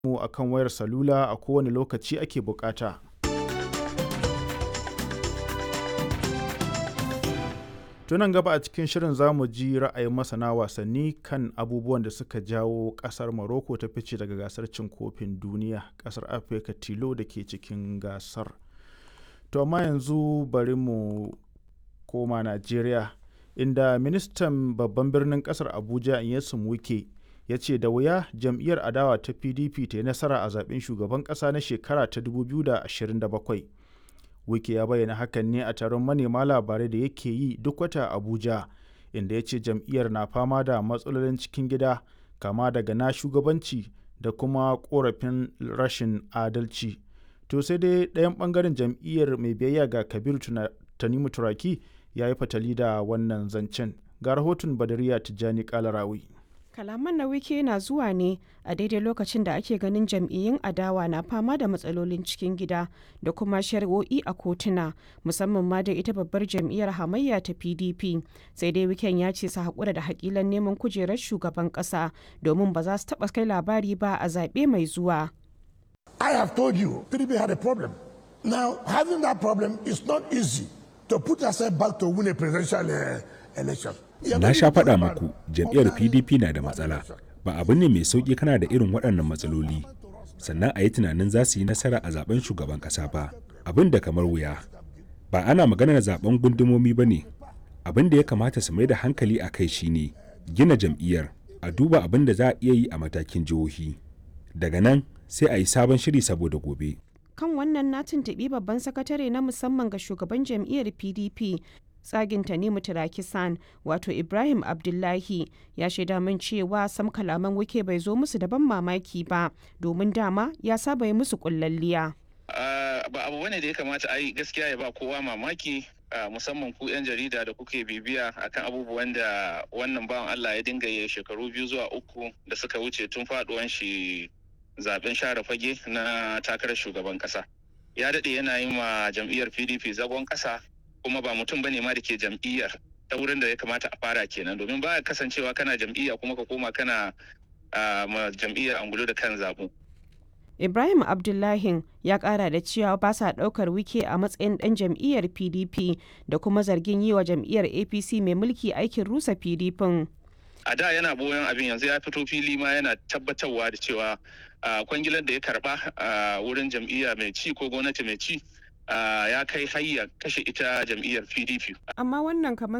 mu akan wayar salula a kowane lokaci ake bukata. tunan gaba a cikin shirin za mu ji ra'ayin masana wasanni kan abubuwan da suka jawo kasar Morocco ta fice daga gasar cin kofin duniya kasar afirka tilo da ke cikin gasar to amma yanzu bari mu koma najeriya inda ministan babban birnin kasar abuja inyesun wike ya ce da wuya jam'iyyar adawa ta pdp ta yi nasara a zaben shugaban kasa na shekara ta 2027 wike ya bayyana hakan ne a taron manema labarai da yake yi duk wata abuja inda ya ce jam'iyyar na fama da matsalolin cikin gida kama daga na shugabanci da kuma korafin rashin adalci to sai dai ɗayan ɓangaren jam'iyyar mai biyayya ga kabiru tanimu turaki ya yi fatali da wannan zancen ga rahoton badariya tijjani kalarawi kalaman na wike na zuwa ne a daidai lokacin da ake ganin jam'iyyun adawa na fama da matsalolin cikin gida da kuma shari'o'i a kotuna musamman ma da ita babbar jam'iyyar hamayya ta pdp sai dai wiken ya ce su haƙura da haƙilan neman kujerar shugaban ƙasa domin ba za su taɓa kai labari ba a zaɓe mai zuwa I have told you, PDP had a problem. Now, having that problem is not easy to put yourself back to win a presidential uh, election. Na sha faɗa muku jam'iyyar PDP na da matsala. Ba abu ne mai sauƙi kana da irin waɗannan matsaloli. Sannan a yi tunanin za su yi nasara a zaben shugaban ƙasa ba. Abin da kamar wuya. Ba ana maganar zaben gundumomi ba ne. Abin da ya kamata su mai da hankali a kai shine gina jam'iyyar a duba abin da za a iya yi a matakin jihohi. Daga nan sai a yi sabon shiri saboda gobe. kan wannan na tuntuɓi babban sakatare na musamman ga shugaban jam'iyyar pdp tsagin tanimu turakisan wato ibrahim abdullahi ya shaida min cewa sam kalaman wike bai zo musu da ban mamaki ba domin dama ya saba yi musu kullalliya ba abu bane da ya kamata a yi gaskiya ya ba kowa mamaki musamman ku 'yan jarida da kuke bibiya akan abubuwan da wannan bawan allah ya dinga yi shekaru biyu zuwa uku da suka wuce tun faduwan shi zaben share fage na takarar shugaban kasa ya daɗe yana yi ma jam'iyyar pdp zagon kasa kuma ba mutum bane ma da ke jam'iyyar ta wurin da ya kamata a fara kenan domin ba kasancewa kana jam'iyya kuma ka koma kana ma jam'iyyar angulo da kan zabu ibrahim abdullahi ya kara da cewa ba sa daukar wike a matsayin dan jam'iyyar pdp da kuma zargin yi wa jam'iyyar apc mai mulki aikin rusa pdp a da yana boyon abin yanzu ya fito fili ma yana tabbatarwa da cewa kwangilar da ya karba a wurin jam'iyya mai ci ko gwamnati mai ci ya kai hayya kashe ita jam'iyyar pdp amma wannan kamar